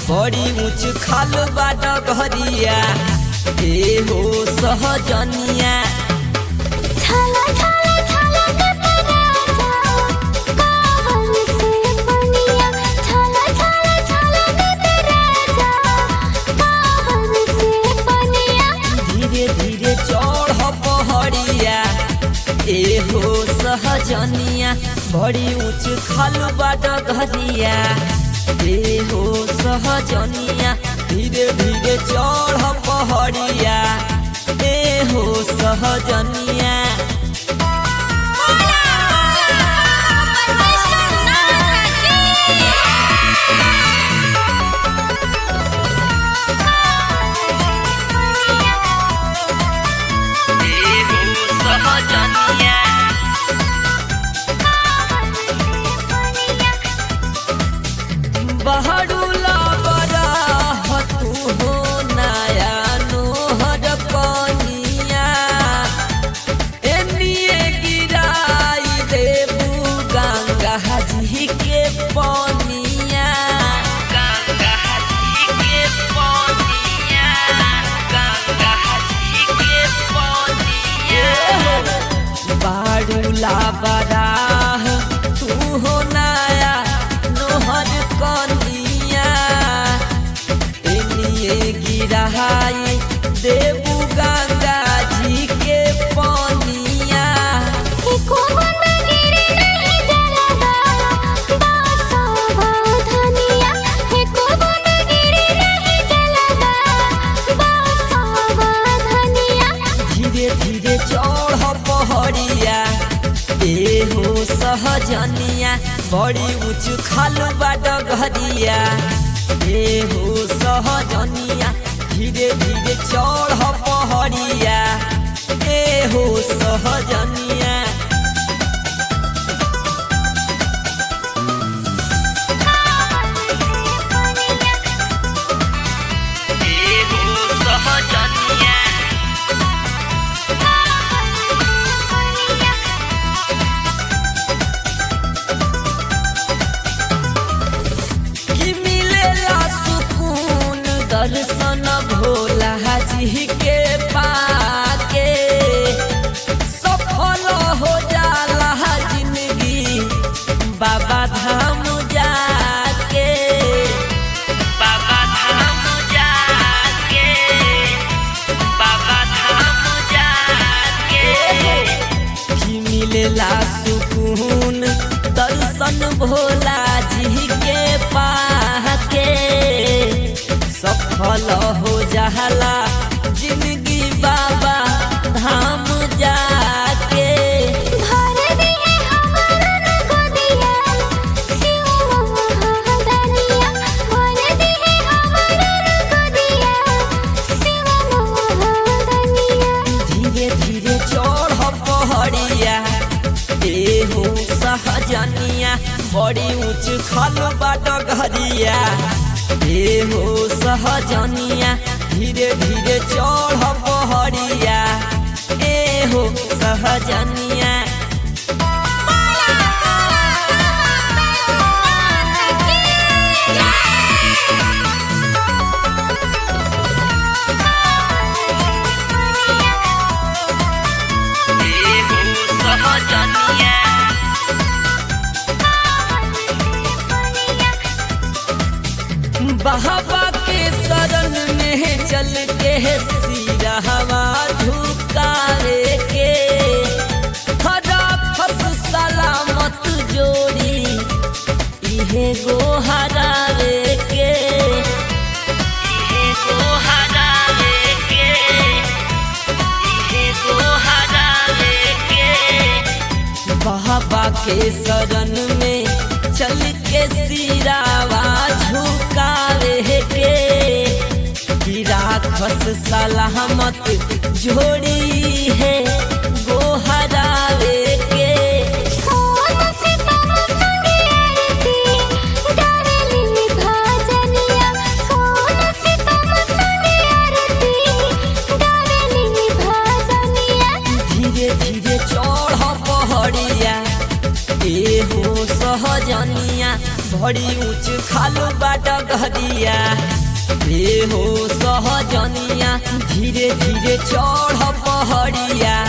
बड़ी ऊंच खाल बा डगरिया ए हो सहजनिया छाला छाला छाला के पराजा कावन से पनिया छाला छाला छाला के पराजा कावन से पनिया धीरे धीरे चढ़ पहड़िया ए हो सहजनिया बड़ी ऊंच खाल बा डगरिया ए हो सहजनिया धीरे धीरे चढ़ पहड़िया ए हो सहजनिया ए हो सहजनिया बहरुला बरा हतु हो नया नोहर कनिया एनिए गिराई देबू गंगा जी के पनिया गंगा जी के पनिया गंगा जी के पनिया बाड़ूला बराह तू हो नया नोहर कनिया एनिए गिराई देबू गंगा जी के पनिया एको बंद गिरे नहीं जलदा बासा धनिया एको बंद गिरे नहीं जलदा बासा धनिया धीरे धीरे चढ़ पहड़िया ए हो सहजनिया बड़ी ऊंच खाल बाट घरिया ए हो सहजनिया धीरे धीरे चढ़ पहड़िया ए हो सहजनिया ए हो सहजनिया कि मिलेला सुकून दर्शन भोला जी के पाके सफल हो जाला जिंदगी बाबा धाम जाके बाबा धाम जाके बाबा धाम जाके भी मिलेला सुकून दर्शन भोला जी के पाके सफल हो जाला जिंदगी बाबा धाम जाके भर दे हमरन गोदिया शिव महादनिया भर दे हमरन गोदिया शिव महादनिया धीरे धीरे चढ़ पहड़िया ए हो सहजनिया बड़ी ऊंच खल बाट घरिया ए हो सहजनिया धीरे धीरे चढ़ पहड़िया ए हो सहजनिया ए हो सहजनिया बाबा के शरण में चल के सिरा हवा झुकावे के हरा फस सलामत जोड़ी इहे गो हरावे के इहे गो हरावे के इहे गो हरावे के बाबा के शरण में चल के सिरावा झुकावे के कि राखस सलामत जोड़ी है गोहरावे के सोन से तम संगे आरती डारली भाजनिया सोन से तम संगे आरती डारली भाजनिया धीरे धीरे चढ़ पहड़िया ए हो सहजनिया बड़ी ऊंच खालू बाट गहदिया हे हो सहजनिया धीरे धीरे चढ़ पहड़िया